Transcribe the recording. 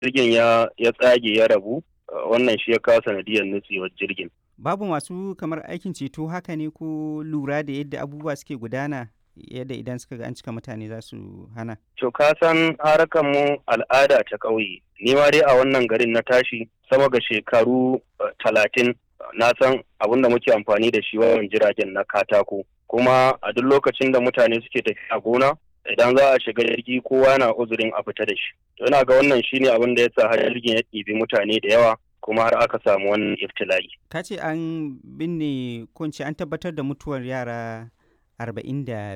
jirgin ya ya tsage ya rabu wannan shi ya kawo sanadiyar nutsewar jirgin babu masu kamar aikin ceto haka ne ko lura da yadda abubuwa suke gudana yadda idan suka ga an cika mutane za su hana to ka san harkar mu al'ada ta ƙauye ni ma dai a wannan garin na tashi sama ga shekaru talatin na san abin da muke amfani da shi wajen jiragen na katako kuma a duk lokacin da mutane suke tafiya gona idan za a shiga jirgi kowa na uzurin a fita da shi to ina ga wannan shine abin da ya sa har jirgin ya ɗibi mutane da yawa kuma har aka samu wannan iftila'i ka ce an binne ko an tabbatar da mutuwar yara arba'in da